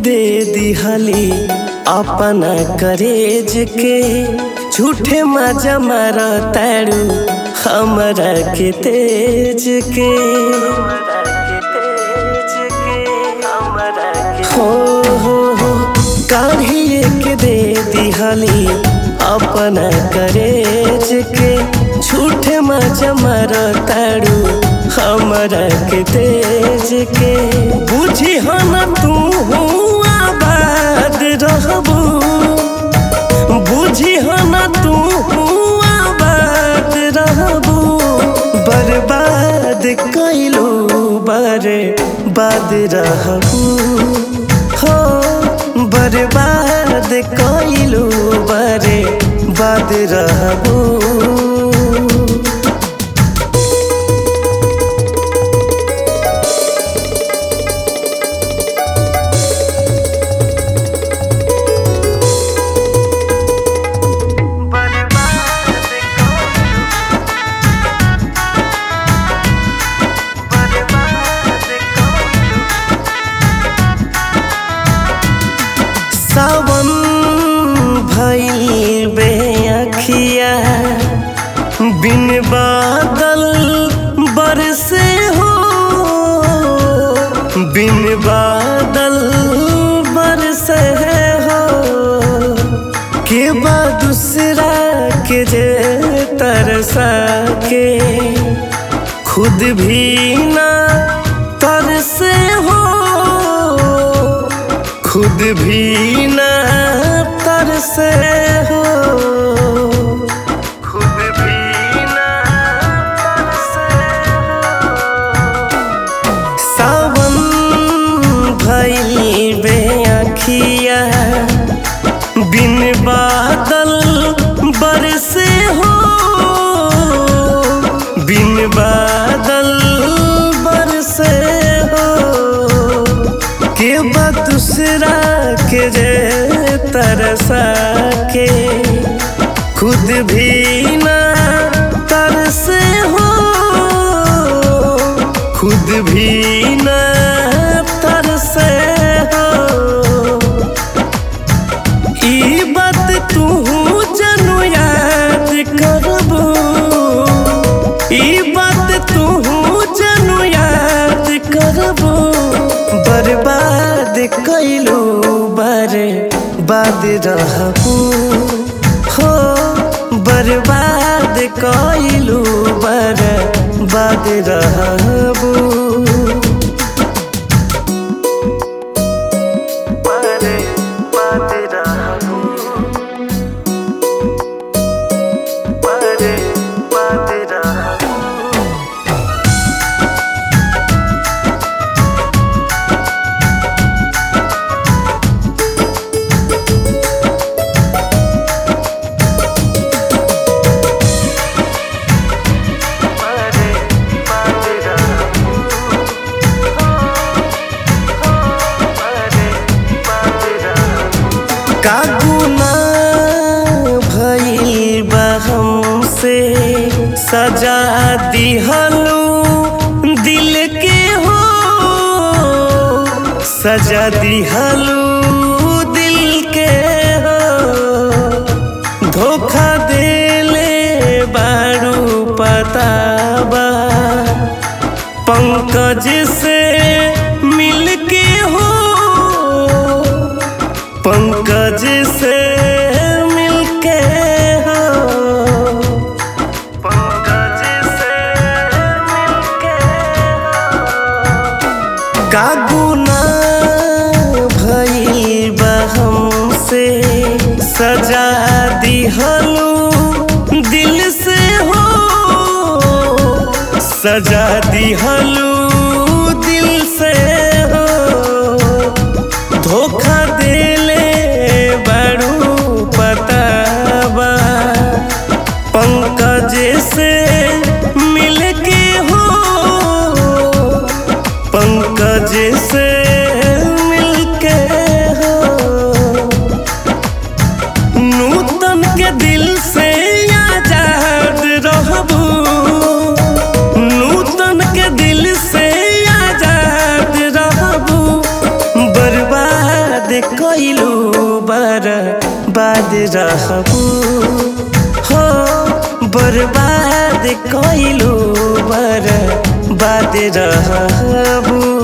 दे दिहली अपना करेज के झूठे मजा मार तारू हमरा के तेज के हो हो हो काढ़िए के दे दिहली अपना करेज के झूठे मजा मार तारू हमरा के तेज के बुझी हम तू आबाद रहबू बुझी हम तू आबाद रहबू बर्बाद कैलू बारे बाद रहबू हो बर्बाद कैलू बारे बाद रहबू सावन भइल बे अखिया बिन बादल बरसे हो बिन बादल बरसे हो के बा दूसरा के जे तरसा के खुद भी ना तरसे हो खुद भी न तरसे हो खुद भी न तरसे हो सावन भइल बे अखिया बिन बादल बरसे हो बिन बादल बरसे हो के बा दूसरा के जे तरसा के खुद भी ना तरसे हो खुद भी ना तरसे हो ई बात तू जनु याद करबू ई बात तू जनु याद करबू बर्बाद कैलू बारे बाद रहबू हो बर्बाद कैलू बारे बाद रहबू बारे बाद रहबू बारे बाद रहबू बारे बाद रहबू बारे बाद रहबू का गुना भइल बा हमसे सजा दिहलू दिल के हो सजा दिहलू दिल के हो धोखा देले बारू पताबा पंकज से मिलके हो पंकज से मिलके हो पंकज से मिलके हो का गुना भइल बा हमसे सजा दिहलू दिल से हो सजा दिहलू दिल से हो धोखा देले बड़ू पताबा पंकज से मिलके हो पंकज से मिलके हो नूतन के दिल से आजाद रहबू नूतन के दिल से आजाद बाद रहबू हो बर्बाद कइलू बर्बाद रहबू